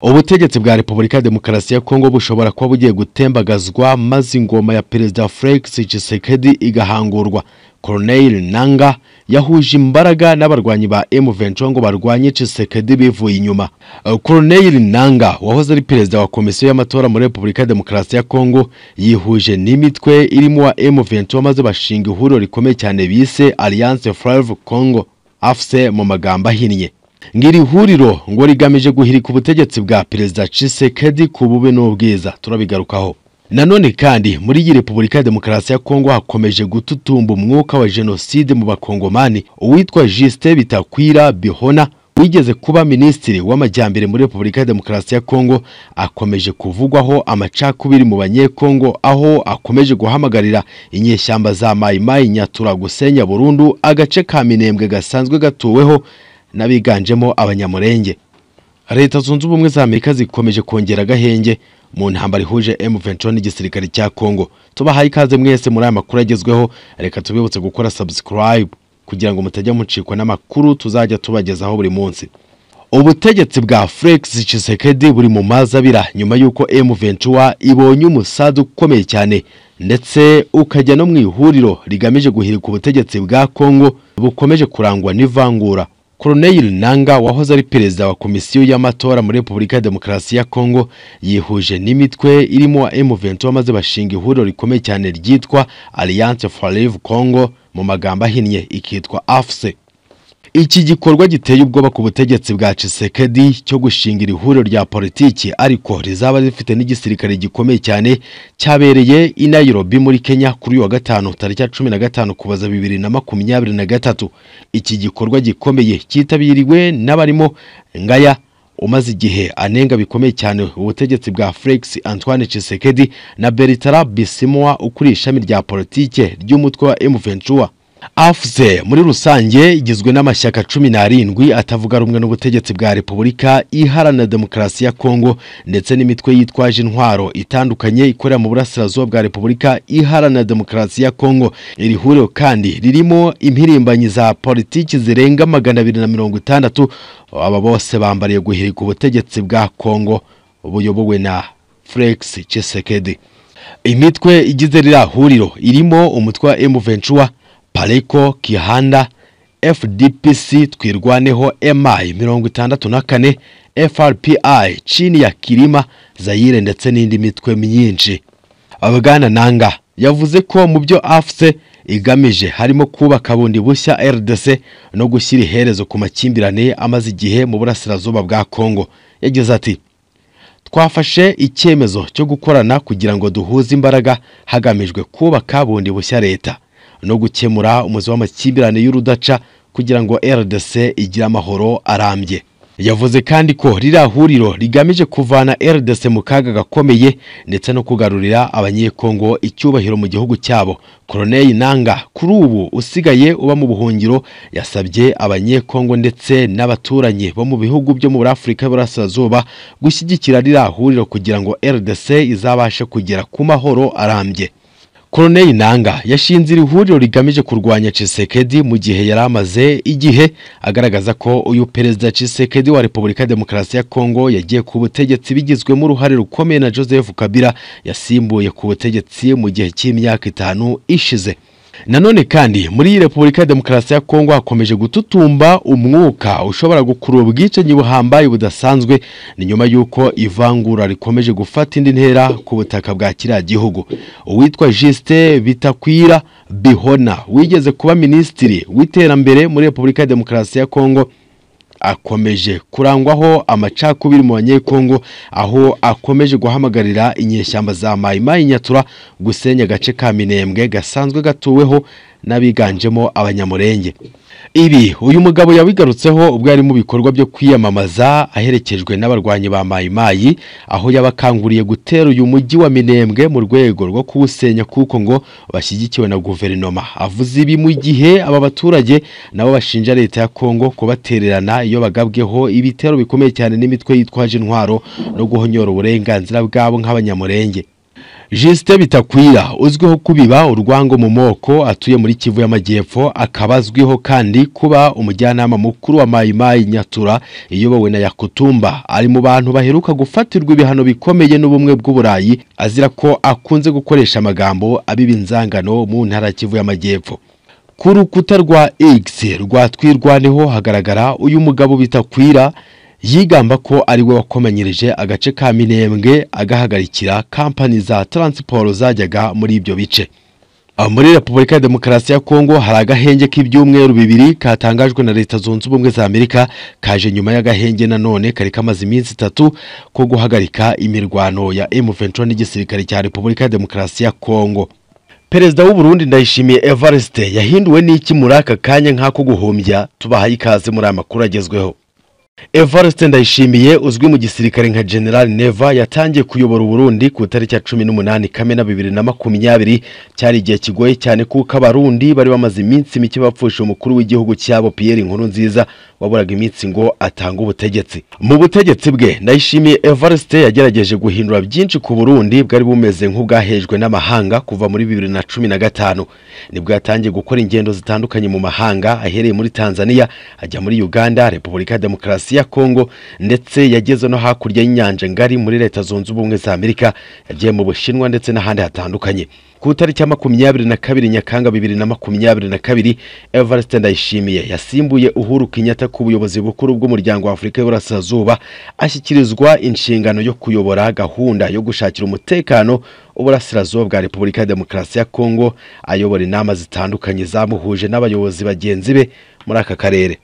ubutegetsi bwa repubulika ya demokarasi ya kongo bushobora kuba bugiye gutembagazwa maze ingoma ya perezida felix tshisekedi igahangurwa corneille nanga yahuje imbaraga n'abarwanyi ba M23 ngo barwanye Tshisekedi bivuye inyuma. Uh, Corneille Nanga wahoze ari perezida wa komisiyo y'amatora muri Repubulika ya Demokarasi ya Kongo yihuje n'imitwe irimo wa M23 maze bashinga ihuriro rikomeye cyane bise Alliance Fleuve Congo AFC mu magambo ahinnye. Ngiri huriro ngo rigamije guhirika ubutegetsi bwa perezida Tshisekedi ku bube n'ubwiza turabigarukaho. Nanone kandi muri iyi Repubulika ya Demokarasi ya Kongo hakomeje gututumba umwuka wa jenoside mu bakongomani uwitwa Justin Bitakwira Bihona wigeze kuba minisitiri w'amajyambere muri Repubulika ya Demokarasi ya Kongo akomeje kuvugwaho amacakubiri mu banyekongo aho akomeje guhamagarira inyeshyamba za Mai Mai Nyatura gusenya burundu agace ka Minembwe gasanzwe gatuweho n'abiganjemo abanyamurenge Leta zunze ubumwe za Amerika zikomeje kongera agahenge mu ntambara ihuje M23 n'igisirikare cya Kongo. Tubahaye ikaze mwese muri aya makuru agezweho, reka tubibutse gukora subscribe kugira ngo mutajya mucikwa n'amakuru tuzajya tubagezaho buri munsi. Ubutegetsi bwa Felix Tshisekedi buri mu mazi abira nyuma y'uko M23 ibonye umusazi ukomeye cyane ndetse ukajya no mu ihuriro rigamije guhirika ubutegetsi bwa Kongo bukomeje kurangwa n'ivangura Corneille Nanga wahoze ari perezida wa komisiyo y'amatora muri Repubulika ya Demokarasi ya Kongo yihuje n'imitwe irimo M23 maze bashinga ihuriro rikomeye cyane ryitwa Alliance Fleuve Congo mu magambo ahinnye ikitwa AFC. Iki gikorwa giteye ubwoba ku butegetsi bwa Tshisekedi cyo gushingira ihuriro rya politiki ariko rizaba rifite n'igisirikare gikomeye cyane cyabereye i Nairobi muri Kenya kuri uyu wa gatanu tariki ya cumi na gatanu kubaza bibiri na makumyabiri na gatatu. Iki gikorwa gikomeye cyitabiriwe n'abarimo Ngaya umaze igihe anenga bikomeye cyane ubutegetsi bwa Felix Antoine Tshisekedi na Bertrand Bisimwa ukuriye ishami rya politike ry'umutwe wa M23. AFC muri rusange igizwe n'amashyaka cumi n'arindwi atavuga rumwe n'ubutegetsi bwa Repubulika iharanira demokarasi ya Kongo ndetse n'imitwe yitwaje intwaro itandukanye ikorera mu burasirazuba bwa Repubulika iharanira demokarasi ya Kongo. Iri huriro kandi ririmo impirimbanyi za politiki zirenga magana abiri na mirongo itandatu aba bose bambariye guhirika ubutegetsi bwa Kongo buyobowe na Felix Tshisekedi. Imitwe igize ririya huriro irimo umutwe wa M23 pareko kihanda fdpc twirwaneho mi mirongo itandatu na kane frpi chini ya kirima zayire ndetse n'indi mitwe myinshi abagana nanga yavuze ko mu byo afuse igamije harimo kubaka bundi bushya rdc no gushyira iherezo ku makimbirane amaze igihe mu burasirazuba bwa kongo yagize ati twafashe icyemezo cyo gukorana kugira ngo duhuze imbaraga hagamijwe kubaka bundi bushya leta no gukemura umuzi w'amakimbirane y'urudaca kugira ngo RDC igire amahoro arambye yavuze kandi ko ririya huriro rigamije kuvana RDC mu kaga gakomeye ndetse no kugarurira abanyekongo icyubahiro mu gihugu cyabo Colonel Nanga kuri ubu usigaye uba mu buhungiro yasabye abanyekongo ndetse n'abaturanyi bo mu bihugu byo muri Afurika y'Uburasirazuba gushyigikira ririya huriro kugira ngo RDC izabashe kugera ku mahoro arambye Colonel Nanga yashinze iri huriro rigamije kurwanya Tshisekedi mu gihe yari amaze igihe agaragaza ko uyu perezida Tshisekedi wa Repubulika Demokarasi ya Kongo yagiye ku butegetsi bigizwemo uruhare rukomeye na Joseph Kabila yasimbuye ku butegetsi mu gihe cy'imyaka itanu ishize. Nanone kandi muri iyi Repubulika Demokarasi ya Kongo hakomeje gututumba umwuka ushobora gukurura ubwicanyi buhambaye budasanzwe ni nyuma y'uko ivangura rikomeje gufata indi ntera ku butaka bwa kiriya gihugu. Uwitwa Justin Bitakwira Bihona wigeze kuba minisitiri w'iterambere muri Repubulika Demokarasi ya Kongo akomeje kurangwaho amacakubiri mu banyekongo aho akomeje guhamagarira inyeshyamba za mayimayi nyatura gusenya agace ka minembwe gasanzwe gatuweho n'abiganjemo abanyamurenge ibi uyu mugabo yabigarutseho ubwo yari mu bikorwa byo kwiyamamaza aherekejwe n'abarwanyi ba mayimayi aho yabakanguriye gutera uyu mujyi wa minembwe mu rwego rwo kuwusenya kuko ngo bashyigikiwe na guverinoma avuze ibi mu gihe aba baturage nabo bashinja leta ya kongo kubatererana iyo bagabweho ibitero bikomeye cyane n'imitwe yitwaje intwaro no guhonyora uburenganzira bwabo nk'abanyamurenge Justin Bitakwira uzwiho kubiba urwango mu moko atuye muri Kivu y'Amajyepfo akaba azwiho kandi kuba umujyanama mukuru wa Mai Mai Nyatura iyobowe na Yakutumba ari mu bantu baheruka gufatirwa ibihano bikomeye n'ubumwe bw'uburayi azira ko akunze gukoresha amagambo abiba inzangano mu ntara ya Kivu y'Amajyepfo ku rukuta rwa X rwa twirwa niho hagaragara uyu mugabo Bitakwira yigamba ko ari we wakomanyirije agace ka minembwe agahagarikira kampani za taransiporo zajyaga muri ibyo bice Aho muri repubulika ya demokarasi ya kongo hari agahenge k'ibyumweru bibiri katangajwe na leta zunze ubumwe za amerika kaje nyuma y'agahenge nanone kari kamaze iminsi itatu ko guhagarika imirwano ya m23 n'igisirikare cya repubulika ya demokarasi ya kongo perezida w'u Burundi ndayishimiye evariste yahinduwe n'iki muri aka kanya nk'ako guhumbya tubahaye ikaze muri aya makuru agezweho Evariste Ndayishimiye uzwi mu gisirikare nka General Neva yatangiye kuyobora Burundi ku itariki ya 18 Kamena 2020 cyari igihe kigoye cyane kuko abarundi bari bamaze iminsi mike bapfusha umukuru w'igihugu cyabo Pierre Nkurunziza waburaga iminsi ngo atange ubutegetsi mu butegetsi bwe Ndayishimiye Evariste yagerageje guhindura byinshi ku Burundi bwari bumeze nk'ubwahejwe n'amahanga kuva muri 2015 nibwo yatangiye gukora ingendo zitandukanye mu mahanga ahereye muri Tanzania ajya muri Uganda Repubulika ya Demokarasi ya Kongo ndetse yageze no hakurya y'inyanja ngari muri leta zunze ubumwe za Amerika yagiye mu Bushinwa ndetse n'ahandi hatandukanye ku itariki ya makumyabiri na kabiri Nyakanga bibiri na makumyabiri na kabiri Evariste Ndayishimiye yasimbuye Uhuru Kenyatta ku buyobozi bukuru bw'umuryango wa Afurika y'Uburasirazuba ashyikirizwa inshingano yo kuyobora gahunda yo gushakira umutekano uburasirazuba bwa Repubulika ya Demokarasi ya Kongo ayobora inama zitandukanye zamuhuje n'abayobozi bagenzi be muri aka karere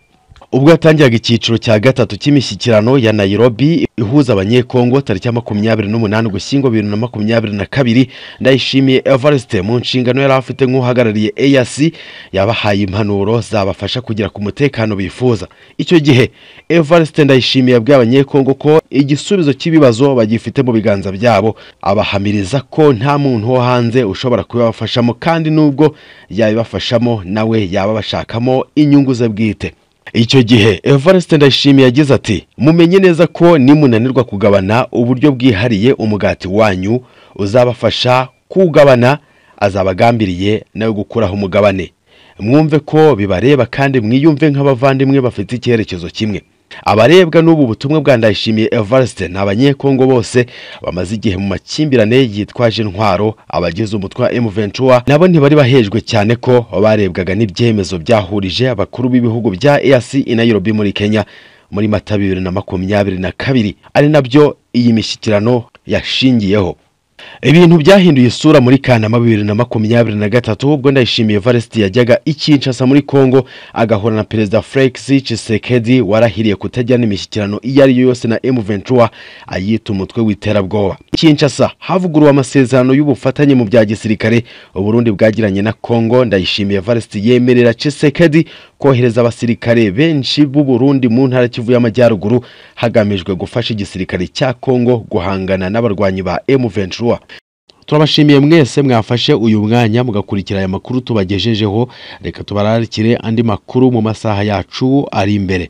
ubwo yatangiraga icyiciro cya gatatu cy'imishyikirano ya Nairobi ihuza abanyekongo tariki ya makumyabiri n'umunani ugushyingo bibiri na makumyabiri na kabiri ndayishimiye evariste mu nshingano yari afite nk'uhagarariye eyasi yabahaye impanuro zabafasha kugera ku mutekano bifuza icyo gihe evariste ndayishimiye yabwiye abanyekongo ko igisubizo cy'ibibazo bagifite mu biganza byabo abahamiriza ko nta muntu wo hanze ushobora kubibafashamo kandi n'ubwo yabibafashamo nawe yaba bashakamo inyungu ze bwite icyo gihe Evariste Ndayishimiye yagize ati mumenye neza ko nimunanirwa kugabana uburyo bwihariye umugati wanyu uzabafasha kuwugabana azabagambiriye nawe gukuraho umugabane mwumve ko bibareba kandi mwiyumve nk'abavandimwe bafite icyerekezo kimwe abarebwa n'ubu butumwa bwa Ndayishimiye Evariste ni abanyekongo bose bamaze igihe mu makimbirane yitwaje intwaro abagize umutwe wa M23 nabo ntibari bahejwe cyane ko barebwaga n'ibyemezo byahurije abakuru b'ibihugu bya EAC i Nairobi muri Kenya muri Mata bibiri na makumyabiri na kabiri ari nabyo iyi mishyikirano yashingiyeho ibintu byahinduye isura muri kanama bibiri na makumyabiri na gatatu ubwo ndayishimiye varisiti yajyaga i Kinshasa muri congo agahura na perezida felix Tshisekedi warahiriye kutajyana imishyikirano iyo ari yo yose na m23 ayita umutwe w'iterabwoba Kinshasa havuguruwe amasezerano y'ubufatanye mu bya gisirikare uburundi bwagiranye na congo ndayishimiye varisiti yemerera Tshisekedi kohereza abasirikare benshi b'u Burundi mu ntara kivu y'amajyaruguru hagamijwe gufasha igisirikare cya congo guhangana n'abarwanyi ba m23 turabashimiye mwese mwafashe uyu mwanya mugakurikira aya makuru tubagejejeho reka tubararikire andi makuru mu masaha yacu ari imbere